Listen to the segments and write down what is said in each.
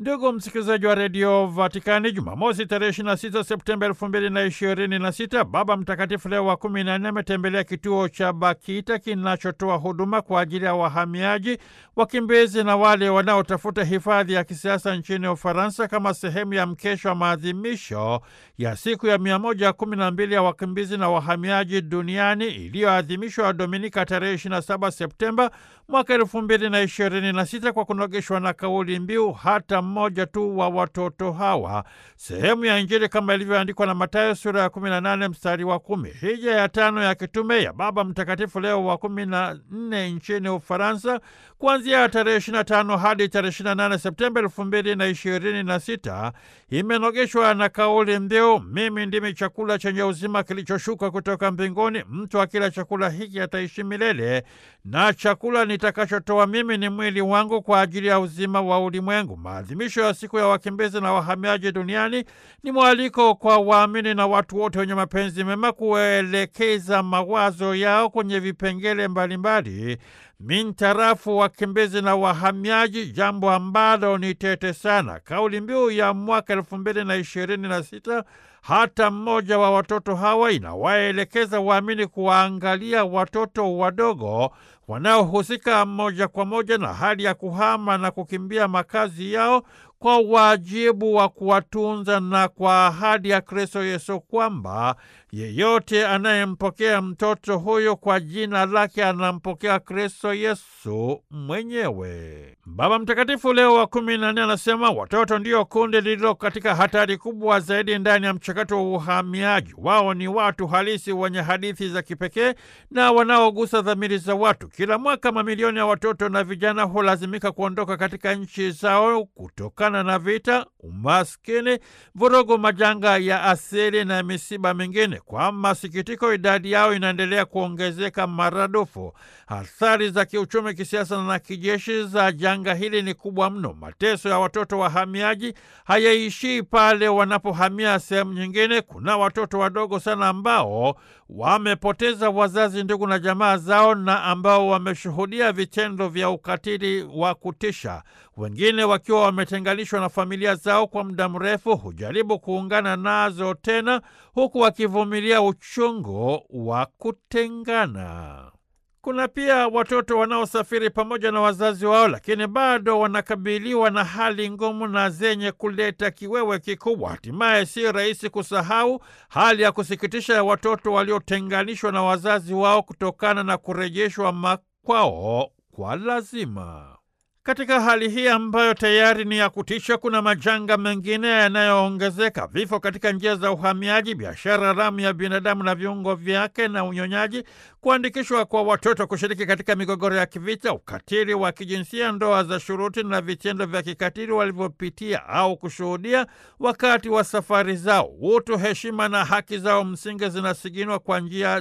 Ndugu msikilizaji wa redio Vatikani, Jumamosi tarehe 26 Septemba elfu mbili na ishirini na sita, Baba Mtakatifu Leo wa kumi na nne ametembelea kituo cha Bakita kinachotoa huduma kwa ajili ya wahamiaji, wakimbizi na wale wanaotafuta hifadhi ya kisiasa nchini Ufaransa kama sehemu ya mkesho wa maadhimisho ya siku ya mia moja kumi na mbili ya wakimbizi na wahamiaji duniani iliyoadhimishwa Dominika tarehe 27 Septemba mwaka elfu mbili na ishirini na sita kwa kunogeshwa na kauli mbiu hata mmoja tu wa watoto hawa, sehemu ya Injili kama ilivyoandikwa na Mathayo sura ya 18 mstari wa kumi. Hija ya tano ya kitume ya Baba Mtakatifu Leo wa kumi na nne nchini Ufaransa kuanzia tarehe 25 hadi tarehe 28 Septemba elfu mbili na ishirini na sita imenogeshwa na kauli mbiu mimi ndimi chakula chenye uzima kilichoshuka kutoka mbinguni, mtu akila chakula hiki ataishi milele, na chakula nitakachotoa mimi ni mwili wangu kwa ajili ya uzima wa ulimwengu. Maadhimisho ya siku ya wakimbizi na wahamiaji duniani ni mwaliko kwa waamini na watu wote wenye mapenzi mema kuelekeza mawazo yao kwenye vipengele mbalimbali mintarafu wakimbizi na wahamiaji, jambo ambalo ni tete sana. Kauli mbiu ya mwaka elfu mbili na ishirini na sita hata mmoja wa watoto hawa inawaelekeza waamini kuwaangalia watoto wadogo wanaohusika moja kwa moja na hali ya kuhama na kukimbia makazi yao kwa wajibu wa kuwatunza na kwa ahadi ya Kristo Yesu kwamba yeyote anayempokea mtoto huyo kwa jina lake anampokea Kristo Yesu mwenyewe. Baba Mtakatifu Leo wa kumi na nne anasema watoto ndio kundi lililo katika hatari kubwa zaidi ndani ya mchakato wa uhamiaji. Wao ni watu halisi wenye hadithi za kipekee na wanaogusa dhamiri za watu. Kila mwaka mamilioni ya watoto na vijana hulazimika kuondoka katika nchi zao kutokana na vita, umaskini, vurugu, majanga ya asili na misiba mingine. Kwa masikitiko, idadi yao inaendelea kuongezeka maradufu. Athari za kiuchumi, kisiasa na kijeshi za janga hili ni kubwa mno. Mateso ya watoto wahamiaji hayaishii pale wanapohamia sehemu nyingine. Kuna watoto wadogo sana ambao wamepoteza wazazi, ndugu na jamaa zao na ambao wameshuhudia vitendo vya ukatili wa kutisha. Wengine wakiwa wametenganishwa na familia zao kwa muda mrefu, hujaribu kuungana nazo tena, huku wakivumilia uchungu wa kutengana. Kuna pia watoto wanaosafiri pamoja na wazazi wao, lakini bado wanakabiliwa na hali ngumu na zenye kuleta kiwewe kikubwa. Hatimaye si rahisi kusahau hali ya kusikitisha ya watoto waliotenganishwa na wazazi wao kutokana na kurejeshwa makwao kwa lazima. Katika hali hii ambayo tayari ni ya kutisha, kuna majanga mengine yanayoongezeka: vifo katika njia za uhamiaji, biashara haramu ya binadamu na viungo vyake na unyonyaji, kuandikishwa kwa watoto kushiriki katika migogoro ya kivita, ukatili wa kijinsia, ndoa za shuruti na vitendo vya kikatili walivyopitia au kushuhudia wakati wa safari zao. Utu, heshima na haki zao msingi zinasiginwa kwa njia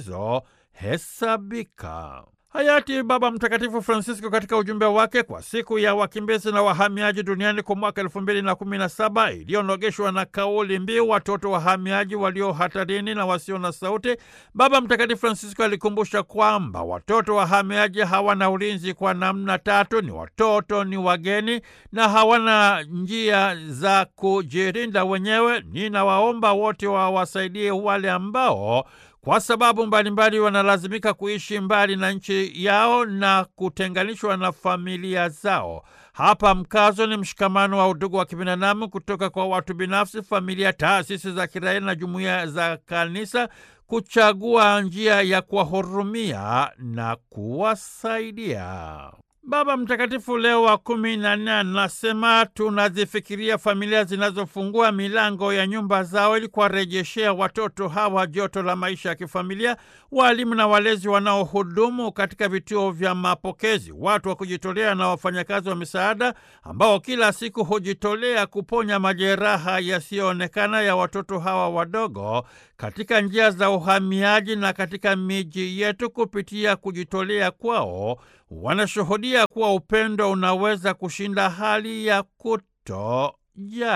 zisizohesabika. Hayati Baba Mtakatifu Francisco katika ujumbe wake kwa siku ya wakimbizi na wahamiaji duniani kwa mwaka elfu mbili na kumi na saba iliyonogeshwa na kauli mbiu watoto wahamiaji walio hatarini na wasio na sauti, Baba Mtakatifu Francisco alikumbusha kwamba watoto wahamiaji hawana ulinzi kwa namna tatu: ni watoto, ni wageni na hawana njia za kujirinda wenyewe. Ninawaomba wote wawasaidie wale ambao kwa sababu mbalimbali wanalazimika kuishi mbali na nchi yao na kutenganishwa na familia zao. Hapa mkazo ni mshikamano wa udugu wa kibinadamu kutoka kwa watu binafsi, familia, taasisi za kiraia na jumuiya za kanisa kuchagua njia ya kuwahurumia na kuwasaidia. Baba Mtakatifu Leo wa kumi na nne anasema tunazifikiria familia zinazofungua milango ya nyumba zao ili kuwarejeshea watoto hawa joto la maisha ya kifamilia, waalimu na walezi wanaohudumu katika vituo vya mapokezi, watu wa kujitolea na wafanyakazi wa misaada ambao kila siku hujitolea kuponya majeraha yasiyoonekana ya watoto hawa wadogo katika njia za uhamiaji na katika miji yetu. Kupitia kujitolea kwao wanashuhudia kuwa upendo unaweza kushinda hali ya kutojali.